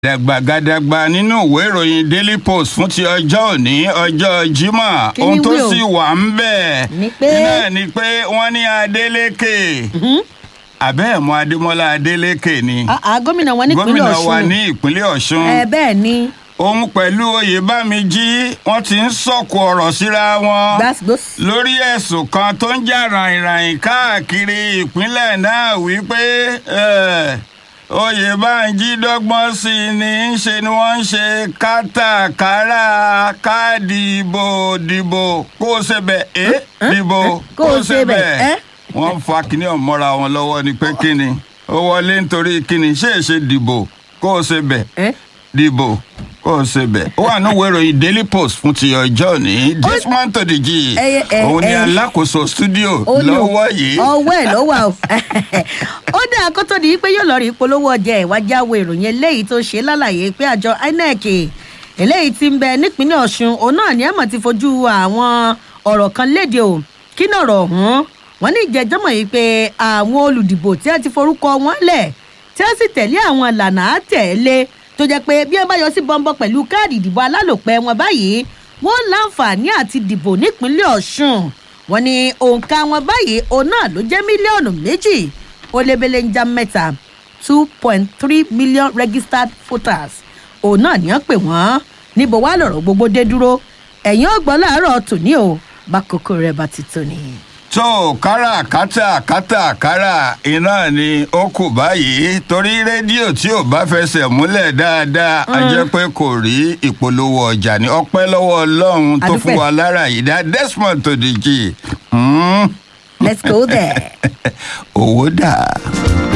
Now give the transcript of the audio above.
dàgbàgàdàgbà nínú ìwé ìròyìn daily post fún ti ọjọ́ òní ọjọ́ jímọ̀ Kí ni ohun tó wí o? sì wà ń bẹ̀ Ni pé- náà ni pé wọ́n ní adeleke àbẹ́ẹ̀mọ adémọlá adeleke ni Ah, ah, gómìnà wọn nípínlẹ̀ gómìnà wa ọ̀ṣun ní ìpínlẹ̀ ọ̀ṣun ẹ bẹ́ẹ̀ ni òun pẹ̀lú oyèbámijí wọ́n ti ń sọ̀kò ọ̀rọ̀ síra wọn gbàsgbòs lórí ẹ̀sùn kan tó ń jà ràìnràìn káàkiri ìpínlẹ̀ náà wípé eh, oyèbánjí dọ́gbọ́n sí i ní í ṣe ni wọ́n ń ṣe kátàkárà káàdì ìbò dìbò kó o ṣe bẹ̀ ẹ́ dìbò Kó o ṣe bẹ̀, ẹ́. wọ́n fa kinní ọ̀mọ́ra wọn lọ́wọ́ ni pé kíni ó wọlé nítorí kíni ṣé èṣe dìbò kó o ṣe bẹ̀ ẹ dìbò kó o ṣe bẹ̀. ó wà ní ìwé ìròyìn daily post fún ti ọjọ́ òní desmond tòdìjì Ẹyẹ, ẹ, òun ni ẹ. alákòóso studio ó ní o- lọ́wọ́ yìí. ọwọ́ ẹ̀ ló wà o ó dáa kó tó di pé yóò lọ rí ìpolówó ọjà ìwájú àwọ ìròyìn eléyìí tó ṣe lálàyé pé àjọ inec eléyìí ti ń bẹ nípínlẹ̀ ọ̀ṣun òun náà ni àmọ̀ ti fojú àwọn ọ̀rọ̀ kan léde o kí náà rọ̀ ọ̀hún wọ́n ní ìjẹ́jọ́mọ̀ yìí pé àwọn olùdìbò tí wọ́n ti forúkọ wọn lẹ̀ tí wọ́n sì tẹ̀lé àwọn ìlànà àtẹ̀lé tó jẹ́ pé bí wọ́n bá yọ sí bọ́ńbọ́ pẹ̀lú káàdì ìdìbò alálòpẹ́ wọn báyìí wọ́n láǹfààní àti dìbò nípínlẹ̀ ọ̀ṣun wọ́n ní òǹkà wọn báyìí òun náà ló jẹ́ mílíọ̀nù méjì ó lébélé ń já mẹ́ta two point three million registered voters òun náà ní wọ́n pè wọ́n níbo wá lọ̀rọ̀ gbogbo dé dúró ẹ̀yìn ọgbọ́n láàárọ̀ tòní o bá kókó rẹ̀ bá ti tó ni. tó káràkátà kátàkárà iná ni ó kù báyìí torí rédíò tí ò bá fẹsẹ̀ múlẹ̀ dáadáa a jẹ́ pé kò rí ìpolówó ọjà ní ọpẹ́ lọ́wọ́ ọlọ́run tó fún Adúpẹ́. wa lára yìí dá desmond tòdìjì. Mm. let's go there. owó dà.